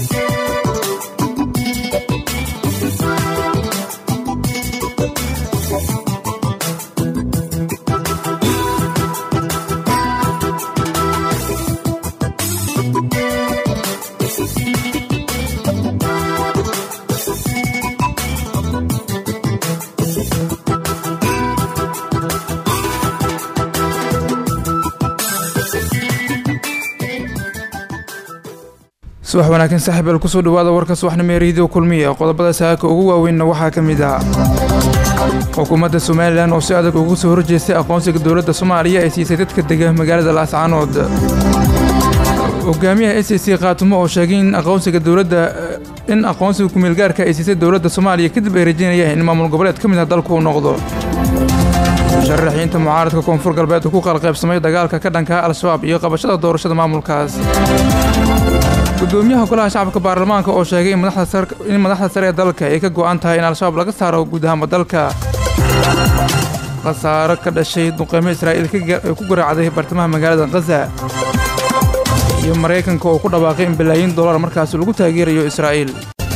subax wanaagsan saaxiibeel kusoo dhawaada warka subaxnimo ee reediyo kulmiya qodobada saaka ugu waaweynna waxaa ka mid ah xukuumadda somalilan oo si adag ugu soo horjeestay aqoonsiga dowladda soomaaliya ay siisay dadka dega magaalada laascaanood hogaamiyaha s c khaatumo oo sheegay in aqoonsiga dowladda in aqoonsiga kumeelgaarka ay siisay dowladda soomaaliya kadib ay rajaynayaan in maamul goboleed ka mid ah dalku uu noqdo musharaxiinta mucaaradka koonfur galbeed uu ku qalqaybsamay dagaalka ka dhanka al-shabaab iyo qabashada doorashada maamulkaas gudoomiyaha golaha shacabka baarlamaanka oo sheegay in madaxda sare ee dalka ay ka go'an tahay in al-shabaab laga saaro guud ahaanba dalka khasaaro ka dhashay duqeymo israa'iil ku garaacday bartamaha magaalada khaza iyo maraykanka oo ku dhawaaqay in balaayiin dollar markaasi lagu taageerayo israa'iil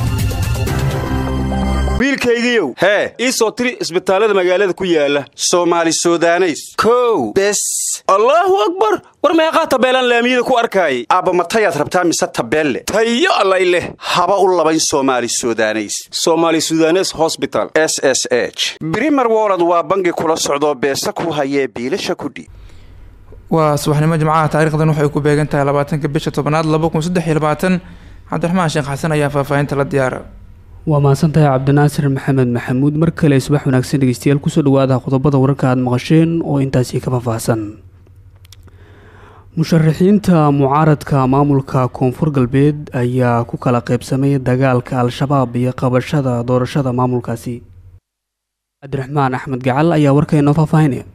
wiilkaygiiow hee ii soo tiri isbitaallada magaalada ku yaala soomaali sudaneys kow bes allaahu akbar war meeqaa tabeelaan laamiyada ku arkaayay aabba matayaad rabtaa mise tabeelle tayo allay leh haba u labayn soomaali sudaneys soomaali sudanes hosbital s s h brimer wolod waa bangi kula socdoo beesa ku hayee biilasha kudhi waa subaxnimo jimcaha taarikhdan waxay ku beegan tahay labaatanka bisha tobanaad laba kun saddex iyo labaatan cabdiraxmaan sheekh xasan ayaa faahfaahinta la diyaara waa mahadsantahay cabdinaasir maxamed maxamuud mar kale subax wanaagsan dhegeystayaal kusoo dhawaada qodobada wararka aad maqasheen oo intaasi ka faahfaahsan musharaxiinta mucaaradka maamulka koonfur galbeed ayaa ku kala qeybsamay dagaalka al-shabaab iyo qabashada doorashada maamulkaasi cabdiraxmaan axmed gacal ayaa warkaynoo faahfaahinaya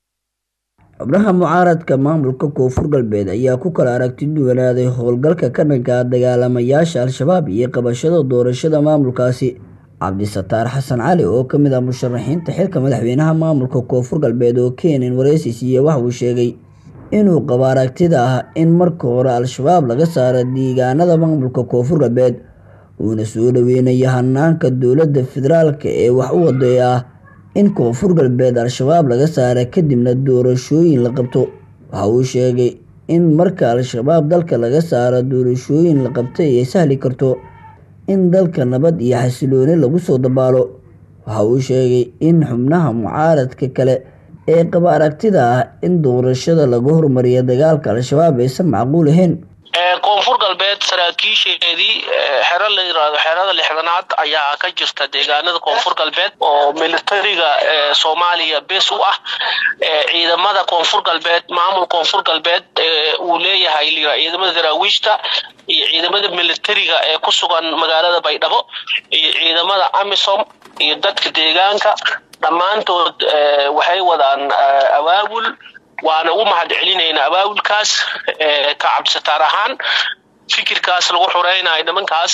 xubnaha mucaaradka maamulka koonfur galbeed ayaa ku kala aragti duwanaaday howlgalka ka dhanka dagaalamayaasha al-shabaab iyo qabashada doorashada maamulkaasi cabdisataar xasan cali oo ka mid ah musharaxiinta xilka madaxweynaha maamulka koonfur galbeed oo keenan wareysi siiye waxa uu sheegay inuu qabo aragtida ah in marka hore al-shabaab laga saaro deegaanada maamulka koonfur galbeed uuna soo dhaweynayo hanaanka dowladda federaalka ee wax u waday ah in koonfur galbeed al-shabaab laga saara kadibna doorashooyin la qabto waxa uu sheegay in marka al-shabaab dalka laga saaro doorashooyin la qabtay ay sahli karto in dalka nabad iyo xasilooni lagu soo dabaalo waxa uu sheegay in xubnaha mucaaradka kale ee qaba aragtida ah in doorashada laga hormariyo dagaalka al-shabaab aysan macquul ahayn koonfur galbeed saraakiisheedii xero la yiraahdo xerada lixdanaad ayaa ka jirta deegaanada koonfur galbeed oo militariga soomaaliya bes u ah ciidamada koonfur galbeed maamul koonfur galbeed uu leeyahay ciidamada daraawiishta iyo ciidamada militariga ee ku sugan magaalada baydhabo iyo ciidamada amisom iyo dadka deegaanka dhammaantood waxay wadaan abaabul waana ugu mahad celinaynaa abaabulkaas ka cabdisataar ahaan fikirkaas lagu xureynayo nimankaas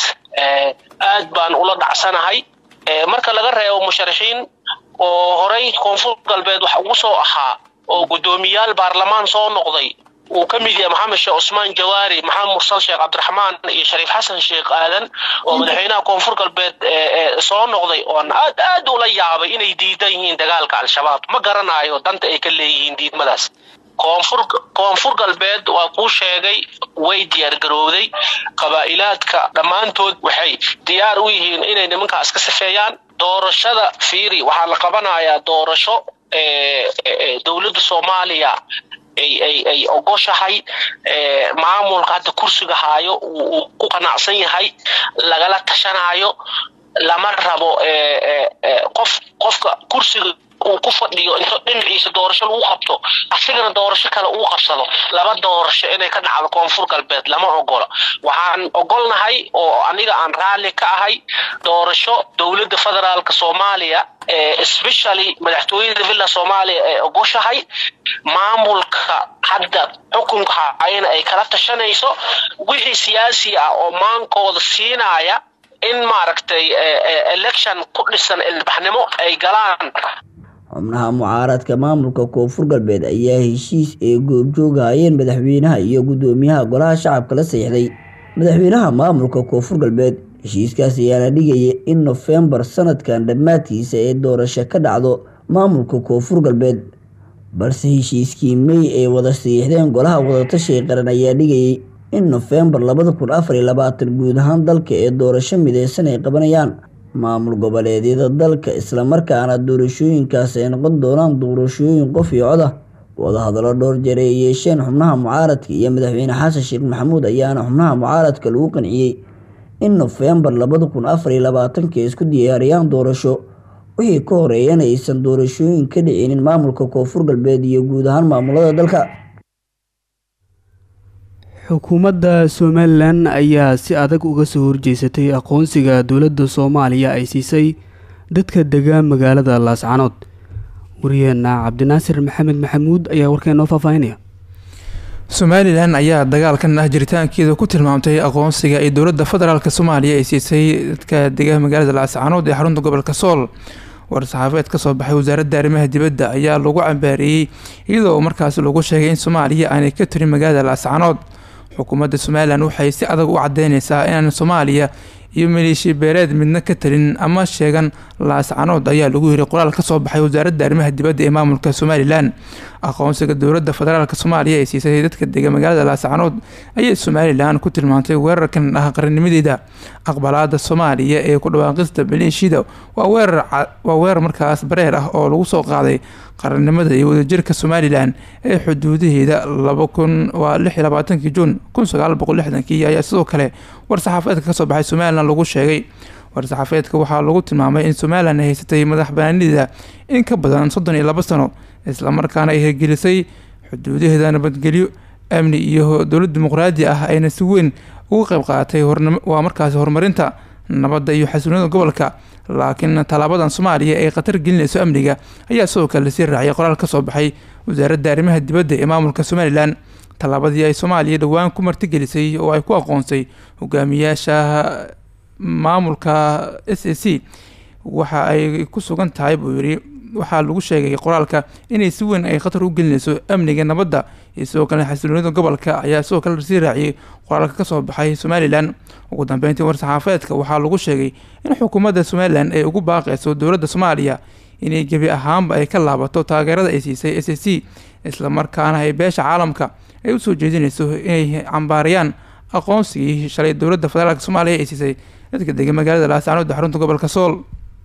aad baan ula dhacsanahay marka laga reebo musharaxiin oo horay koonfur galbeed wax ugu soo ahaa oo guddoomiyaal baarlamaan soo noqday uu ka mid yahay maxamed sheekh cusmaan jawaari maxamed mursal sheekh cabdiraxmaan iyo shariif xasan sheekh aadan oo madaxweynaha koonfur galbeed soo noqday oon aad aad ula yaabay inay diidan yihiin dagaalka al-shabaab ma garanayo danta ay ka leeyihiin diidmadaas koonfur koonfur galbeed waa kuu sheegay way diyaar garowday qabaa'ilaadka dhammaantood waxay diyaar u yihiin inay nimankaas ka safeeyaan doorashada fiiri waxaa la qabanayaa doorasho dowladda soomaaliya ay ay ay ogoshahay maamulka hadda kursiga haayo uu ku qanacsan yahay lagala tashanayo lama rabo qof qofka kursiga uu ku fadhiyo into dhinaciisa doorasho lagu qabto asigana doorasho kale uu qabsado laba doorasho inay ka dhacdo koonfur galbeed lama ogolo waxaan ogolnahay oo aniga aan raalli ka ahay doorasho dowladda federaalka soomaaliya especially madaxtooyada villa soomaaliya ee ogoshahay maamulka hadda xukunka hayana ay kala tashanayso wixii siyaasi ah oo maankooda siinaya in maaragtay election ku dhisan ilbaxnimo ay galaan xubnaha mucaaradka maamulka koonfur galbeed ayaa heshiis ee goobjooga hayeen madaxweynaha iyo guddoomiyaha golaha shacabka la saxiixday madaxweynaha maamulka koonfur galbeed heshiiskaas ayaana dhigaya in nofembar sanadkan dhammaadkiisa ee doorasho ka dhacdo maamulka koonfur galbeed balse heshiiskii mey ay wada siixdeen golaha wadatashiga qaran ayaa dhigayay in nofembar labada kun afar iyo labaatan guud ahaan dalka ee doorasho mideysan ay qabanayaan maamul goboleedyada dalka islamarkaana doorashooyinkaas ay noqon doonaan doorashooyin qof iyo coda wadahadallo dhowr jeer ay yeesheen xubnaha mucaaradka iyo madaxweyne xasan sheekh maxamuud ayaana xubnaha mucaaradka lagu qanciyey in nofembar labada kun afar iyo labaatanka ay isku diyaariyaan doorasho wixii ka horeeyana aysan doorashooyin ka dhicinin maamulka koonfur galbeed iyo guud ahaan maamulada dalka xukuumadda somalilan ayaa si adag uga soo horjeysatay aqoonsiga dowladda soomaaliya ay siisay dadka dega magaalada laascanood wariyeenna cabdinaasir maxamed maxamuud ayaa warkeen noo faahfaahinaya somalilan ayaa dagaalkan ah jiritaankeeda ku tilmaamtay aqoonsiga ay dowladda federaalk soomaaliya ay siisay dadka dega magaalada laascanood ee xarunta gobolka sool war-saxaafeed ka soo baxay wasaaradda arrimaha dibadda ayaa lagu cambaareeyey iyadoo markaas lagu sheegay in soomaaliya aanay ka tirin magaalada laascanood xukuumadda somalilan waxay si adag u cadeyneysaa inaan soomaaliya iyo maleeshiya beereed midna ka talin ama sheegan laascanood ayaa lagu yiri qoraal ka soo baxay wasaaradda arrimaha dibadda ee maamulka somalilan aqoonsiga dowladda federaalk soomaaliya ee siisay dadka dega magaalada laascanood ayay somalilan ku tilmaantay weerarkan ah qarannimadeeda aqbalaada soomaaliya ee ku dhawaaqista maleeshiyada waa weerarwaa weerar markaas bareer ah oo lagu soo qaaday qarannimada iyo wadajirka somalilan ee xuduudaheeda laba kun waa lix iyo labaatankii juun kun sagaal boqol lixdankii ayaa sidoo kale war-saxaafeedka kasoo baxay somalilan lagu sheegay war-saxaafeedka waxaa lagu tilmaamay in somalilan ay haysatay madax banaanideeda in ka badan soddon iyo labo sano islamarkaana ay hirgelisay xuduudaheeda nabadgelyo amni iyo dowlad dimuqraadi ah ayna si weyn uga qeyb qaadatay waa markaasi horumarinta nabadda iyo xasiloonida gobolka laakiin tallaabadan soomaaliya ee khatar gelinayso amniga ayaa sidoo kale lasii raaciyay qoraal ka soo baxay wasaaradda arrimaha dibadda ee maamulka somalilan tallaabadii ay soomaaliya dhowaan ku martigelisay oo ay ku aqoonsay hogaamiyaasha maamulka s a c waxa ay ku sugan tahay buu yidhi waxaa lagu sheegay qoraalka inay si weyn ay khatar u gelinayso amniga nabadda iyo sidoo kale xasiloonida gobolka ayaa sidoo kale lasii raaciyay qoraalka kasoo baxay somalilan ugu dambeyntii war-saxaafeedka waxaa lagu sheegay in xukuumadda somalilan ay ugu baaqeyso dowladda soomaaliya inay gebi ahaanba ay ka laabato taageerada ay siisay s a c islamarkaana ay beesha caalamka ay usoo jeedinayso inay cambaarayaan aqoonsigii shalay dowladda federaalk soomaaliya ay siisay dadka dega magaalada laascanood xarunta gobolka sool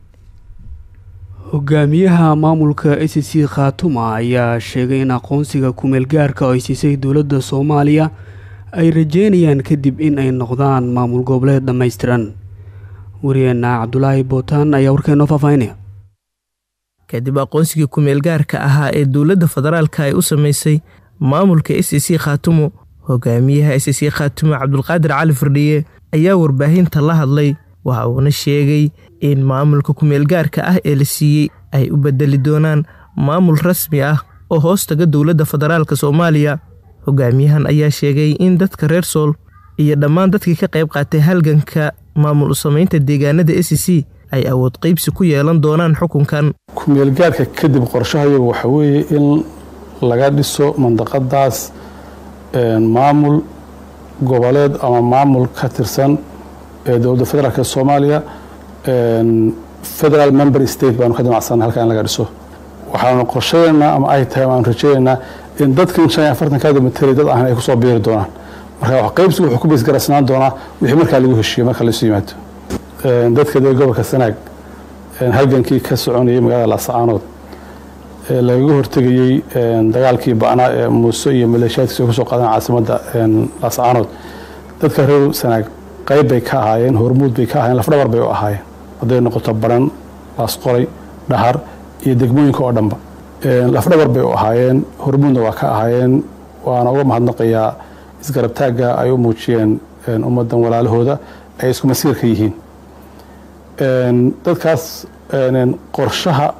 hogaamiyaha maamulka s c khaatuma ayaa sheegay in aqoonsiga kumeel gaarka oo ay siisay dowladda soomaaliya ay rajeynayaan kadib in ay noqdaan maamul goboleed dhammaystiran wariyeenna cabdulaahi bootaan ayaa warkeen noo faahfaahinaya kadib aqoonsigii kumeel gaarka ahaa ee dowladda federaalka ay u samaysay maamulka s c khaatumo hogaamiyaha s c khaatumo cabdulqaadir cali firdhiye ayaa warbaahinta la hadlay waxa uuna sheegay in maamulka kumeel gaarka ah ee la siiyey ay u bedeli doonaan maamul rasmi ah oo hoos taga dowladda federaalk soomaaliya hogaamiyahan ayaa sheegay in dadka reer sool iyo dhammaan dadkii ka qayb qaatay halganka maamul u samaynta deegaanada s c ay awood qaybsi ku yeelan doonaan xukunkan kumeelgaarka kadib qorshahayagu waxa weeye in laga dhiso mandaqadaas maamul goboleed ama maamul ka tirsan ee dowladda federaalk soomaaliya federal member state baanu ka damacsanna halka in laga dhiso waxaanu qorshadeynaa ama ay tahay aanu rajeynaynaa in dadkan shan iyo afartankaada materi dad ahan ay kusoo biiri doonaan marka wax qaybsigu wuxuu ku beesgarasnaan doonaa wixii markaa lagu heshiiyo marka laisu yimaado dadka dee gobolka sanaag halgankii ka soconayay magaalada laascaanood ee lagaga hortegayey dagaalkii ba'naa ee muuse iyo maleeshiyaadkiisa kusoo qaadeen caasimadda laascaanood dadka reer sanaag qayb bay ka ahaayeen hormuud bay ka ahaayeen lafdhabar bay u ahaayeen hadday noqoto baran laasqoray dhahar iyo degmooyinka oo dhanba lafdhabar bay u ahaayeen hormuudna waa ka ahaayeen waana uga mahadnaqayaa isgarabtaagga ay u muujiyeen ummaddan walaalahooda ay isku masiirka yihiin dadkaas qorshaha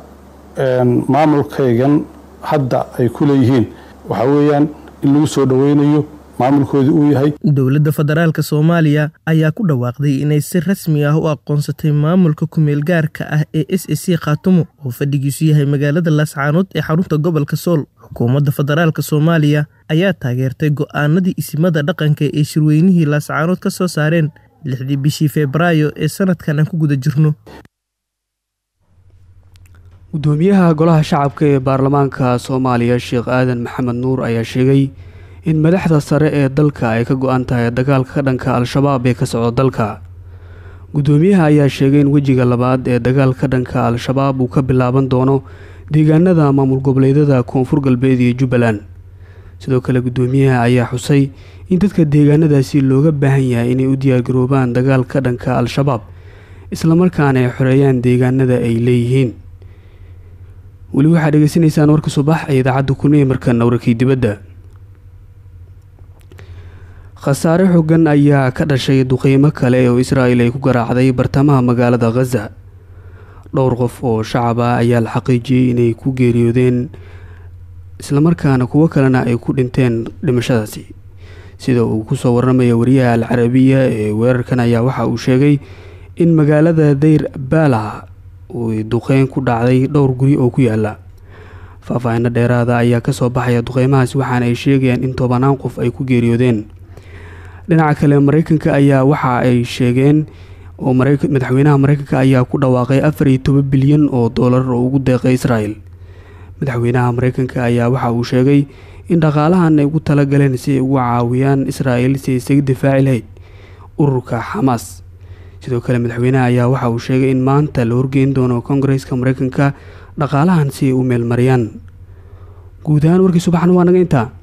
maamulkaygan hadda ay ku leeyihiin waxaa weeyaan in lagu soo dhoweynayo maamulkoodii uu yahay dowladda federaalk soomaaliya ayaa ku dhawaaqday inay si rasmi ah u aqoonsatay maamulka kumeel gaarka ah ee s a c khaatumo oo fadhigiisu yahay magaalada laascaanood ee xarunta gobolka sool xukuumadda federaalk soomaaliya ayaa taageertay go'aanadii isimada dhaqanka ee shirweynihii laascaanood ka soo saareen lixdii bishii febraayo ee sanadkan aan ku guda jirno gudoomiyaha golaha shacabka ee baarlamaanka soomaaliya sheekh aadan maxamed nuur ayaa sheegay in madaxda sare ee dalka ay ka go-an tahay dagaalka ka dhanka al-shabaab ee ka socda dalka gudoomiyaha ayaa sheegay in wejiga labaad ee dagaalka ka dhanka al-shabaab uu ka bilaaban doono deegaanada maamul goboleedyada koonfur galbeed iyo jubbaland sidoo kale gudoomiyaha ayaa xusay in dadka deegaanadaasi looga baahan yahay inay u diyaargaroobaan dagaal ka dhanka al-shabaab islamarkaana ay xoreeyaan deegaanada ay leeyihiin weli waxaad dhegeysanaysaan warka subax ee idaacadda kulmiye markana warkii dibadda khasaare xogan ayaa ka dhashay duqeymo kale oo israa'il ay ku garaacday bartamaha magaalada khaza dhowr qof oo shacab ah ayaa la xaqiijiyey inay ku geeriyoodeen islamarkaana kuwo kalena ay ku dhinteen dhimashadaasi sida uu kusoo warramaya wariyaha al carabiya ee weerarkan ayaa waxa uu sheegay in magaalada dayr baala uu duqeyn ku dhacday dhowr guri oo ku yaala faahfaahino dheeraada ayaa kasoo baxaya duqeymahaasi waxaana ay sheegayaan in tobanaan qof ay ku geeriyoodeen dhinaca kale mareykanka ayaa waxa ay sheegeen oo madaxweynaha mareykanka ayaa ku dhawaaqay afar iyo toban bilyan oo doolar oo ugu deeqay israel madaxweynaha mareykanka ayaa waxa uu sheegay in dhaqaalahan ay ugu talagaleen si ay ugu caawiyaan israel si ay isaga difaaci lahayd ururka xamaas sidoo kale madaxweynaha ayaa waxa uu sheegay in maanta la horgeyn doono kongareska mareykanka dhaqaalahan si ay u meelmariyaan guud ahaan warkii subaxna waa naga intaa